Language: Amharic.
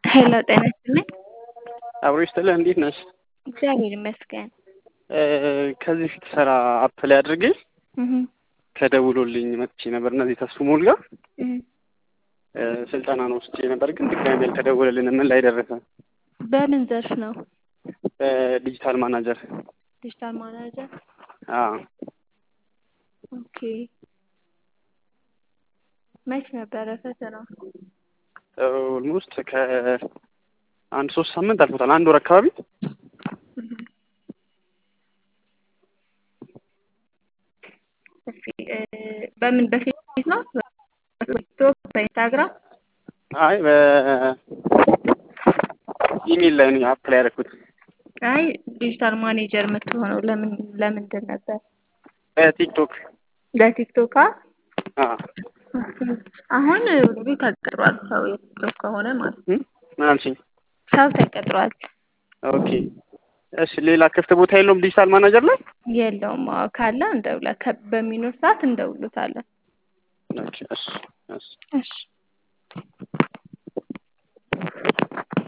ሄሎ ጤና ይስጥልኝ። አብሮ ይስጥልህ። እንዴት ነሽ? እግዚአብሔር ይመስገን። ከዚህ ፊት ስራ አፕላይ አድርጌ እህ ተደውሎልኝ መጥቼ ነበር። እነዚህ ተስፉ ሞል ጋር እህ ስልጠና ነው ወስጄ ነበር፣ ግን ድጋሚ ያልተደወለልንም። ምን ላይ ደረሰ? በምን ዘርፍ ነው? ዲጂታል ማናጀር። ዲጂታል ማናጀር። አዎ ኦኬ። መች ነበረ ፈተናው? ኦልሞስት ከአንድ ሶስት ሳምንት አልፎታል። አንድ ወር አካባቢ በምን በፌስቡክ ነው? በቲክቶክ፣ በኢንስታግራም? አይ በኢሜል ላይ ነው አፕላይ ያደረኩት። አይ ዲጂታል ማኔጀር የምትሆነው ለምን ለምንድን ነበር? በቲክቶክ ለቲክቶክ አዎ። አሁን እንግዲህ ተቀጥሯል ሰው የቲክቶክ ከሆነ ማለት ነው። ምን አልሽኝ? ሰው ተቀጥሯል። ኦኬ እሺ። ሌላ ክፍት ቦታ የለውም ዲጂታል ማናጀር ላይ? የለውም። አዎ ካለ እንደውላ በሚኖር ሰዓት እንደውሉታለን። ኦኬ እሺ እሺ እሺ